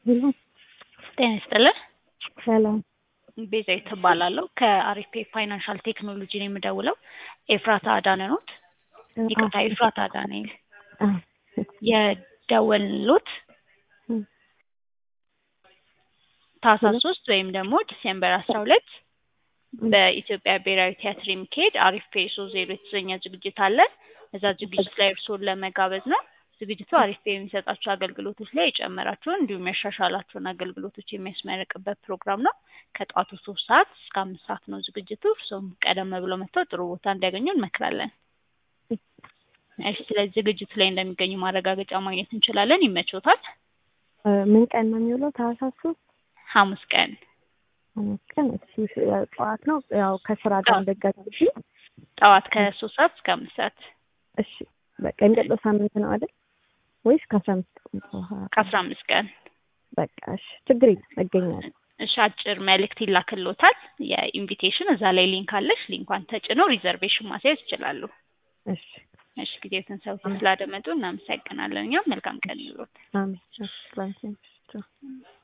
ሄሎ ጤና ይስጥልን። ሰላም ቤዛዊት እባላለሁ ከአሪፌ ፋይናንሻል ቴክኖሎጂ ነው የምደውለው። ኤፍራታ አዳነ ኖት? ይቅርታ ኤፍራታ ዳንኤል የደወልሎት ታህሳስ ሶስት ወይም ደግሞ ዲሴምበር አስራ ሁለት በኢትዮጵያ ብሔራዊ ቲያትር የሚካሄድ አሪፍ ፔሶ ዜሮ የተሰኘ ዝግጅት አለ። እዛ ዝግጅት ላይ እርስዎን ለመጋበዝ ነው። ዝግጅቱ አሪፍ የሚሰጣቸው አገልግሎቶች ላይ የጨመራቸውን እንዲሁም ያሻሻላቸውን አገልግሎቶች የሚያስመርቅበት ፕሮግራም ነው። ከጠዋቱ ሶስት ሰዓት እስከ አምስት ሰዓት ነው ዝግጅቱ። እርስዎም ቀደም ብለው መጥተው ጥሩ ቦታ እንዲያገኙ እንመክራለን። እሺ፣ ስለዚህ ዝግጅቱ ላይ እንደሚገኙ ማረጋገጫ ማግኘት እንችላለን። ይመቾታል? ምን ቀን ነው የሚውለው? ታህሳስ ሶስት ሐሙስ ቀን ሐሙስ ቀን። እሺ፣ ጠዋት ነው ያው ከስራ ጋር እንደጋጭ ጠዋት ከሶስት ሰዓት እስከ አምስት ሰዓት። እሺ፣ በቃ የሚቀጥለው ሳምንት ነው አይደል? ወይስ ከአስራ አምስት ቀን በኋላ? ከአስራ አምስት ቀን በቃ እሺ፣ ችግር የለም እገኛለሁ። እሺ፣ አጭር መልእክት ይላክልዎታል። የኢንቪቴሽን እዛ ላይ ሊንክ አለሽ። ሊንኳን ተጭነው ሪዘርቬሽን ማስያዝ ይችላሉ። እሺ እሺ፣ ጊዜዎትን ሰውተው ስላደመጡ እናመሰግናለን። እኛም መልካም ቀን ይሁንልዎት። አሜን። እሺ ላንቺ